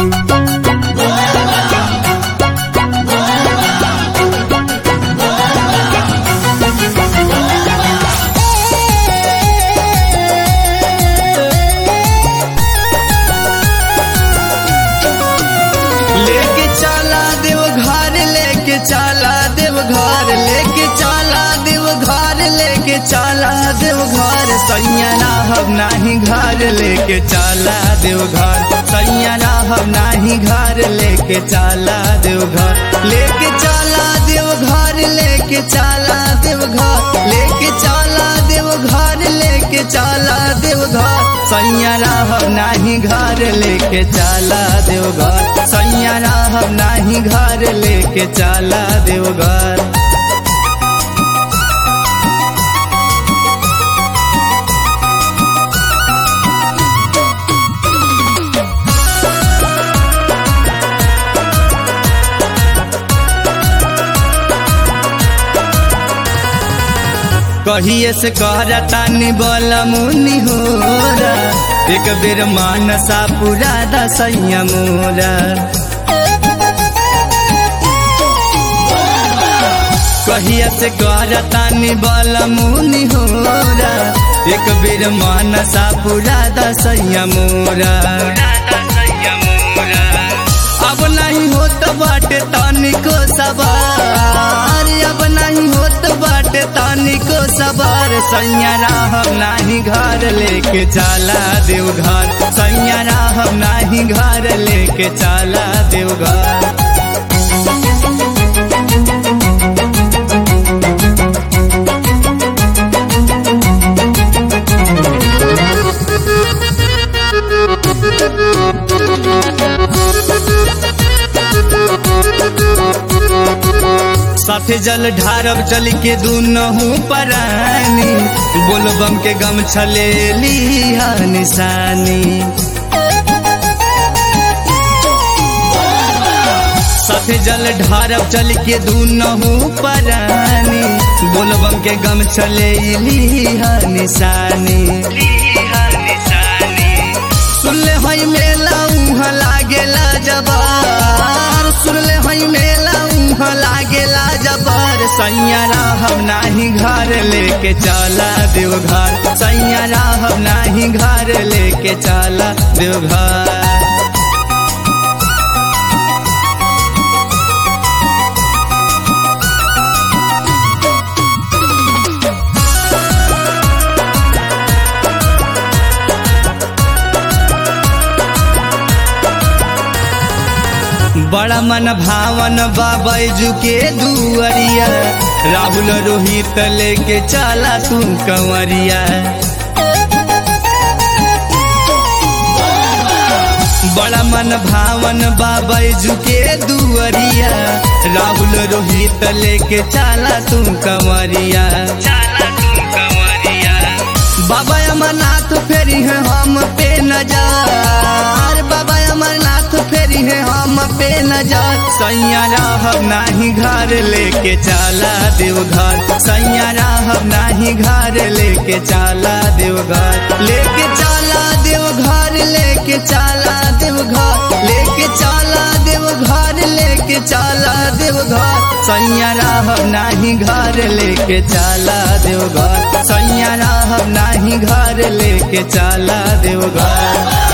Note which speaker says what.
Speaker 1: लेके चला देव घर लेके चला देव घर लेके चला देव घर लेके चला देव घर सैया हम नाही घर लेके चला देव घर सैया हम नाही घर लेके चला देव घर लेके चला देव घर लेके चला देव घर लेके चला देव घर लेके चला देव घर सैया हम नाही घर लेके चला देव घर सैया हम नाही घर लेके चला देव घर कहिए से कहतानी बोल मुनि होरा एक बेर मानसा पूरा दसैया मोरा कहिए से कहतानी बोल मुनि होरा एक बेर मानसा पूरा दसैया मोरा अब नहीं होत बाटे तनिको सवार अब नहीं होत बाटे तनिको सवार सैया हम नाही घर लेके चला देव घर सैया हम नाही घर लेके चला देव घर साथे जल ढारब चल के दूनहू परानी बोलबम के गम छले लिया निशानी साथे जल ढारब चल के दूनहू परानी बोलबम के गम छले लिया निशानी सुनले हई मेला उहाँ लागेला जबार सुनले हई मेला उहाँ लागेला जबार सैया हम नाही घर लेके चला देव घर सैया हम नाही घर लेके चला देव घर बड़ा मन भावन बाबैजू के दुअरिया राहुल रोहित लेके चला तू कंवरिया बड़ा मन भावन बाबैजू के दुअरिया राहुल रोहित लेके चला तू कंवरिया बाबा अमरनाथ फेरी है हम पे नजार बाबा अमरनाथ फेरी है हम पे नजार सैया हम नाही घर लेके चला देव घर सैया हम नाही घर लेके चला देव घर लेके चला देव घर लेके चला देव घर लेके चला देव घर लेके चला देव घर सैया हम नाही घर लेके चला देव घर सैया हम नाही घर लेके चला देव घर